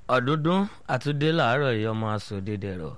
ọ̀dúndún àtúndé làárọ̀ yìí ọmọ asòde dẹ̀rọ̀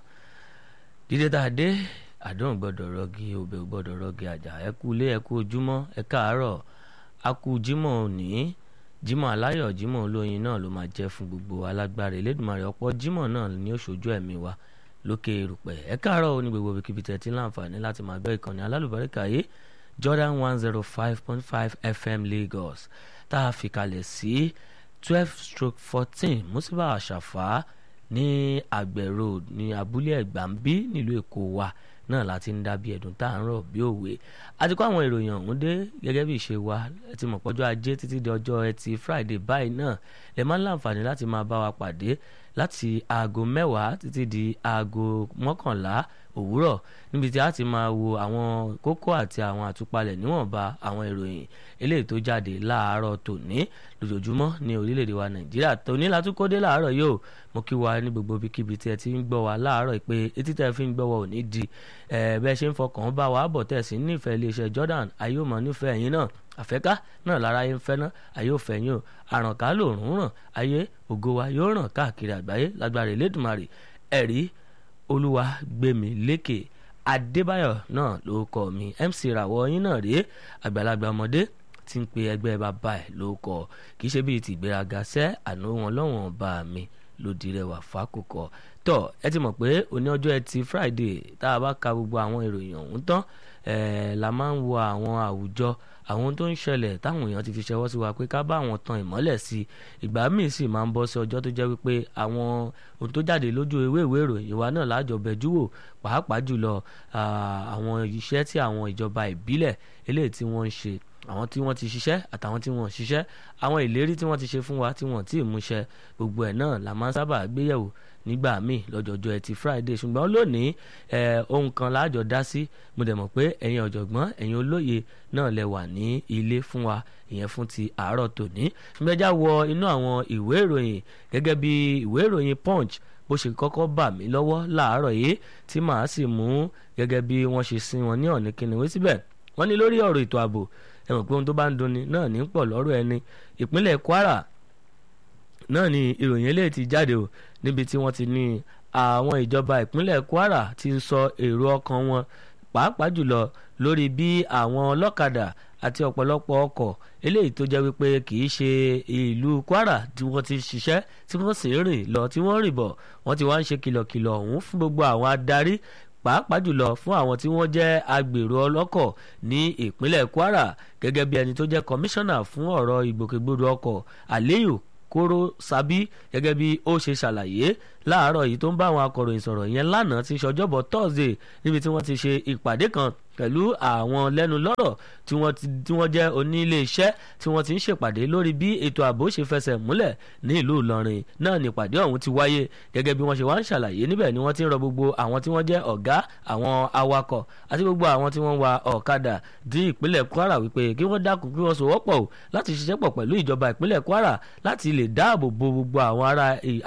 dídé tá a dé àdéhùn gbọ́dọ̀ rọgí òbẹ gbọ́dọ̀ rọgí àjà ẹ kú ilé ẹ kú ojúmọ́ ẹ káàárọ̀ a kú jímọ̀ òní jímọ̀ aláyọ̀ jímọ̀ olóyin náà ló máa jẹ́ fún gbogbo alágbára Elédùmarè ọ̀pọ̀ jímọ̀ náà ni ó ṣojú ẹ̀mí wa lókè erùpẹ̀ ẹ káàárọ̀ ó ní gbogbo ibikíbi tẹ̀ tí láǹfààní láti máa gbọ́ ìkànnì alálùbáríkà yìí Jordan one zero five point five FM Lagos tá a fi kalẹ̀ sí twelve stroke fourteen musiba àṣàfà ní àgbẹ̀ road ní abúlé ẹ̀gbàmbí nílùú èkó wa náà láti ń dábìí ẹ̀dùn tá à ń rọ̀ bí òwe àti kó àwọn ìròyìn ọ̀hún dé gẹ́gẹ́ bí ìṣe wa ẹ ti mọ̀ pọ́jọ́ ajé títí di ọjọ́ ẹtì friday báyìí náà lè máa ń láǹfààní láti máa bá wa pàdé láti aago mẹ́wàá títí di aago mọ́kànlá òwúrọ̀ níbi tí a ti máa wo àwọn kókó àti àwọn àtúpalẹ̀ níwọ̀nba àwọn ìròyìn eléyìí tó jáde láàárọ̀ tòní lójoojúmọ́ ní orílẹ̀-èdè wa nàìjíríà tòní látúkọ́dé láàárọ̀ yóò mo kí wa ní gbogbo ibikíbi tí ẹ ti ń gbọ́ wa láàárọ̀ pé etí tẹ́ fi ń gbọ́ wa ò ní di bẹ́ẹ̀ ṣe ń fọkàn bá wa bọ̀ tẹ̀ sí nífẹ̀ẹ́ iléeṣẹ́ Jordan ayé ò mọ̀ nífẹ̀ẹ́ yín náà àfẹ́ká náà lára yín fẹ́ náà ayé ò fẹ́ yín o àrànká lòrùn ràn ayé ògo wa yóò ràn káàkiri àgbáyé lágbára Elédùmarè ẹ̀rí olúwa gbẹ̀mí lékè adébáyọ̀ náà ló kọ́ mi mc ràwọ̀ yín náà rèé àgbàlagbà ọmọdé tí ń pe ẹgbẹ́ bàbá ẹ̀ ló kọ́ kì í ṣe bíi tìgbéraga sẹ́ àná wọn lọ́wọ́n bá mi ló di rẹwà fákòkò tọ ẹ ti mọ̀ pé òní ọjọ́ ẹtì friday tá a bá ka gbogbo àwọn ìròyìn ọ̀hún tán ẹ̀ la máa ń wo àwọn àwùjọ àwọn tó ń ṣẹlẹ̀ táwọn èèyàn ti fi ṣẹwọ́ sí wa pé ká bá àwọn tan ìmọ́lẹ̀ sí i ìgbà míì sì máa ń bọ́ sí ọjọ́ tó jẹ́ wípé àwọn ohun tó jáde lójú ewé ìwé ìròyìn wa náà lájọ bẹ̀jú wò pàápàá jùlọ àwọn iṣẹ́ tí àwọn ìjọba ìbílẹ̀ eléyìí tí wọ́n ń ṣe àwọn tí wọ́n ti ṣiṣẹ́ àtàwọn tí wọ́n ṣiṣẹ́ àwọn ìlérí tí wọ́n ti ṣe fún wa tí wọ́n ti múṣẹ gbogbo ẹ̀ náà la máa ń sábà gbéyẹ̀wò nígbà míì lọ́jọ́jọ́ ẹtì Friday ṣùgbọ́n lónìí ohun kan láàjọ dá sí mo dẹ̀ mọ̀ pé ẹ̀yin ọ̀jọ̀gbọ́n ẹ̀yin olóye náà lẹ wà ní ilé fún wa ìyẹn fún ti àárọ̀ tòní ṣùgbọ́n ẹjá wọ inú àwọn ìwé ìròyìn gẹ́gẹ́ bí ìwé ìròyìn Punch bó ṣe kọ́kọ́ bà mí lọ́wọ́ láàárọ̀ yìí tí màá sì mú gẹ́gẹ́ bí wọ́n ṣe sin wọn ní ọ̀nì kìnìún síbẹ̀ wọ́n ní lórí ọ̀rọ̀ ètò ààbò ẹ mọ̀ pé ohun tó bá ń dunni náà ní pọ̀ lọ́rọ̀ ẹni ìpínlẹ̀ Kwara náà ni ìròyìn eléyìí ti jáde o níbi tí wọ́n ti ní àwọn ìjọba ìpínlẹ̀ Kwara ti ń sọ èrò ọkàn wọn pàápàá jùlọ lórí bí àwọn ọlọ́kadà àti ọ̀pọ̀lọpọ̀ ọkọ̀ eléyìí tó jẹ́ wípé kì í ṣe ìlú Kwara tí wọ́n ti ṣiṣẹ́ tí wọ́n sì rìn lọ tí wọ́n rìn bọ̀ wọ́n ti wá ń ṣe kìlọ̀kìlọ̀ ọ̀hún fún gbogbo àwọn adarí pàápàá jùlọ fún àwọn tí wọ́n jẹ́ agbèrò ọlọ́kọ̀ ní ìpínlẹ̀ Kwara gẹ́gẹ́ bí ẹni tó jẹ́ kọmíṣánná fún ọ̀rọ̀ ìgbòkègbodò ọkọ̀ Aliyu Koro Sabi gẹ́gẹ́ bí ó ṣe ṣàlàyé láàárọ̀ yìí tó ń bá àwọn akọ̀ròyìn sọ̀rọ̀ yẹn lánàá ti ṣọjọ́bọ̀ Thursday níbi tí wọ́n ti ṣe ìpàdé kan pẹ̀lú àwọn lẹ́nu lọ́rọ̀ tí wọ́n jẹ́ onílé iṣẹ́ tí wọ́n ti ń ṣèpàdé lórí bí ètò ààbò ṣe fẹsẹ̀ múlẹ̀ ní ìlú Ìlọrin náà nípàdé ọ̀hún ti wáyé gẹ́gẹ́ bí wọ́n ṣe wá ń ṣàlàyé níbẹ̀ ni wọ́n ti ń rọ gbogbo àwọn tí wọ́n jẹ́ ọ̀gá àwọn awakọ̀ àti gbogbo àwọn tí wọ́n wa ọ̀kadà di ìpínlẹ̀ Kwara wípé kí wọ́n dákun kí wọ́n sowọ́pọ̀ o láti ṣiṣẹ́ pọ̀ pẹ̀lú ìjọba ìpínlẹ̀ Kwara láti lè dáàbò bo gbogbo àwọn ará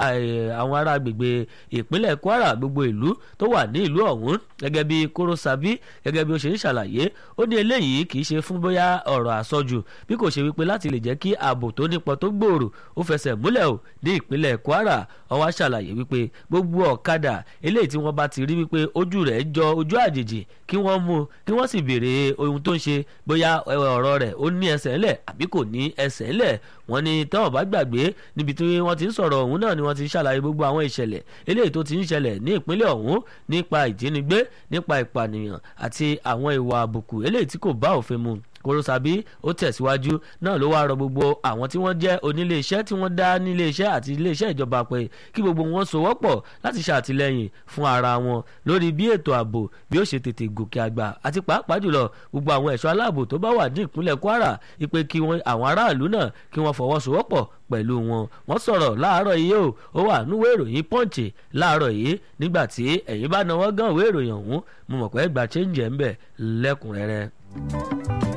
àwọn ará agbègbè ìpínlẹ̀ Kwara gbogbo ìlú tó wà ní ìlú ọ̀hún gẹ́gẹ́ bí Koro Sabi gẹ́gẹ́ bí ó ṣe ń ṣàlàyé ó ní eléyìí kì í ṣe fún bóyá ọ̀rọ̀ àsọjù bí kò ṣe wípé láti lè jẹ́ kí ààbò tó nípọn tó gbòòrò ó fẹsẹ̀ múlẹ̀ o ní ìpínlẹ̀ Kwara ó wá ṣàlàyé wípé gbogbo ọ̀kadà eléyìí tí wọ́n bá ti rí wípé ojú rẹ̀ jọ ojú àjèjì kí wọ́n mú kí wọ́n sì béèrè ohun tó ń ṣe bóyá ọ̀rọ̀ rẹ̀ ó ní ẹsẹ̀ ńlẹ̀ àbí kò ní ẹsẹ̀ ńlẹ̀ wọ́n ní táwọn bá gbàgbé níbi tí wọ́n ti ń sọ̀rọ̀ ọ̀hún náà ni wọ́n ti ń ṣàlàyé gbogbo àwọn ìṣẹ̀lẹ̀ eléyìí tó ti ń ṣẹlẹ̀ ní ìpínlẹ̀ ọ̀hún nípa ìjínigbé nípa ìpànìyàn àti àwọn ìwà àbùkù eléyìí tí kò bá òfin mu Koro Sabi ó tẹ̀síwájú náà ló wáá rọ gbogbo àwọn tí wọ́n jẹ́ onílé iṣẹ́ tí wọ́n dá nílé iṣẹ́ àti ilé iṣẹ́ ìjọba pé kí gbogbo wọn sowọ́pọ̀ láti ṣàtìlẹ́yìn fún ara wọn lórí bí ètò ààbò bí ó ṣe tètè gòkè àgbà àti pàápàá jùlọ gbogbo àwọn ẹ̀ṣọ́ aláàbò tó bá wà ní ìpínlẹ̀ Kwara ipe kí àwọn aráàlú náà kí wọ́n fọwọ́sowọ́pọ̀ pẹ̀lú wọn wọ́n sọ̀rọ̀ láàárọ̀ yìí o ó wà núwé ìròyìn Punch láàárọ̀ yìí nígbà tí ẹ̀yin bá náwó gan ìwé ìròyìn ọ̀hún mo mọ̀ pé gba change ẹ̀ ń bẹ̀ lẹ́kùnrẹ́rẹ́.